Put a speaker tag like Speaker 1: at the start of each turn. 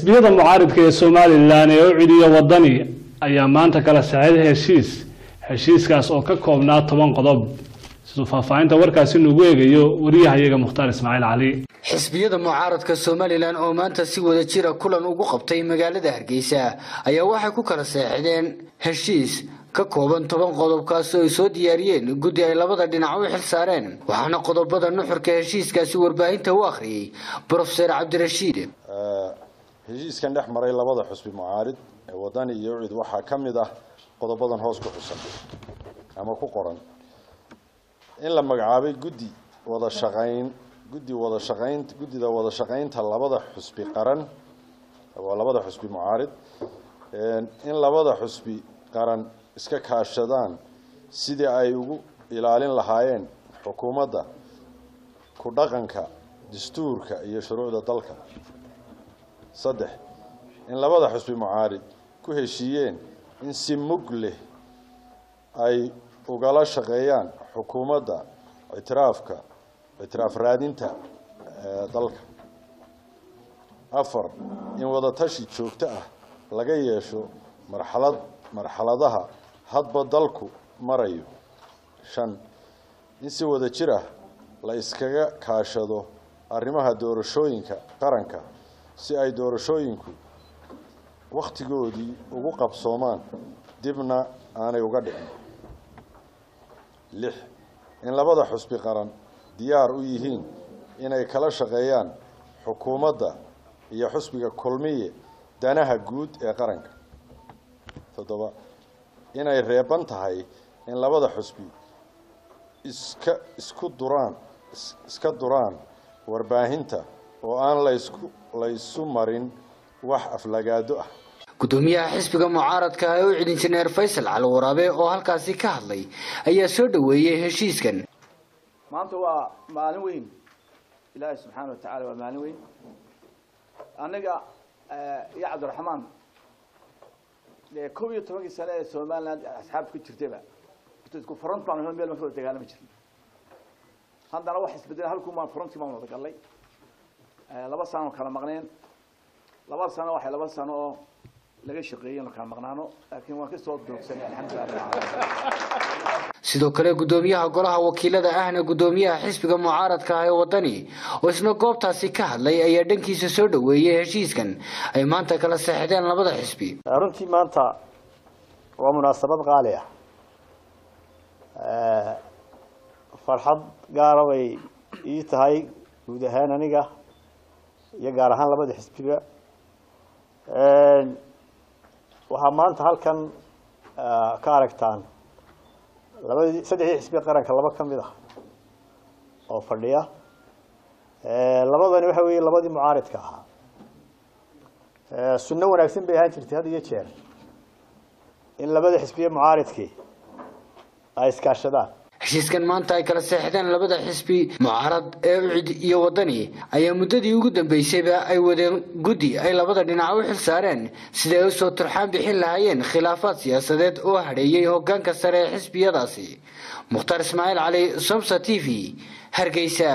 Speaker 1: xisbiyada mucaaridka ee somalilan ee u cidiya wadani ayaa maanta kala saxeeday heshiis heshiiskaas oo ka koobnaa toban qodob siduu faahfaahinta warkaasi nugu eegayo wariyahayaga mukhtaar ismaaciil cali
Speaker 2: xisbiyada mucaaradka somalilan oo maanta si wada jira kulan ugu qabtay magaalada hargeysa ayaa waxay ku kala seexdeen heshiis ka kooban toban qodobkaas oo ay soo diyaariyeen guddi ay labada dhinac u xil saareen waxaana qodobada nuxurka heshiiskaasi warbaahinta u akhriyey brofeser cabdirashiid
Speaker 3: heshiiskan dhex maray labada xusbi mucaarid ee wadani iyo ucid waxaa ka mid ah qodobadan hoos ku xusan ama ku qoran in la magacaabay guddi wada shaqayn guddi wada shaqayn guddida wada shaqaynta labada xusbi qaran waa labada xusbi mucaarid in labada xusbi qaran iska kaashadaan sidii ay ugu ilaalin lahaayeen xukuumadda ku dhaqanka dastuurka iyo shuruucda dalka saddex in labada xusbi mucaarid ku heshiiyeen in si mug leh ay ugala shaqeeyaan xukuumadda ictiraafka ictiraaf raadinta dalka afar in wadatashi joogto ah laga yeesho marxalad marxaladaha hadba dalku marayo shan in si wada jir ah la iskaga kaashado arrimaha doorashooyinka qaranka si ay doorashooyinku wakhtigoodii ugu qabsoomaan dibna aanay uga dhicin lix in labada xusbi qaran diyaar u yihiin inay kala shaqeeyaan xukuumadda iyo xusbiga kulmiye danaha guud ee qaranka toddoba inay reeban tahay in labada xusbi iska isku duraan iska duraan warbaahinta oo aan laysku laysu marin wax aflagaado ah
Speaker 2: gudoomiyaha xisbiga mucaaradka ee u cid injineer faysal cali waraabe oo halkaasi ka hadlay ayaa soo dhaweeyey heshiiskan
Speaker 4: maanta waa maalin weyn ilaahay subxaana watacaala waa maalin weyn aniga iyo cabdiraxmaan dee kob iyo tobankii sane ee somaliland asxaabta ku jirtayba isku front baan meel marka wada dagaalami jirnay haddana wax isbedela halkuu maan frontii baan wada gallay laba sano kala maqneen laba sano waxay laba sano oo laga shaqeeyey inu kala maqnaano laakiin waan kasoo doogsanay alxamdulilah
Speaker 2: sidoo kale gudoomiyaha golaha wakiilada ahna gudoomiyaha xisbiga mucaaradka ah ee wadani oo isna goobtaasi ka hadlay ayaa dhankiisa soo dhaweeyey heshiiskan ay maanta kala seexdeen labada xisbi
Speaker 5: runtii maanta waa munaasabad qaali ah farxad gaara bay ii tahay guud ahaan aniga iyo gaar ahaan labada xisbiba waxaa maanta halkan ka aragtaan labadii saddexdii xisbi qaranka laba ka mid ah oo fadhiya labadani waxa weeye labadii mucaaridka ahaa sunno wanaagsan bay ahaan jirtay had iyo jeer in labada xisbiye mucaaridkii ay iskaashadaan
Speaker 2: heshiiskan maanta ay kala seexdeen labada xisbi mucaarad ee ucid iyo wadani ayaa muddadii ugu dambeysayba ay wadeen guddi ay labada dhinac u xil saareen siday usoo turxaan bixin lahaayeen khilaafaad siyaasadeed oo hadheeyey hoggaanka sare ee xisbiyadaasi mukhtaar ismaaciil cali somsa t v hargeysa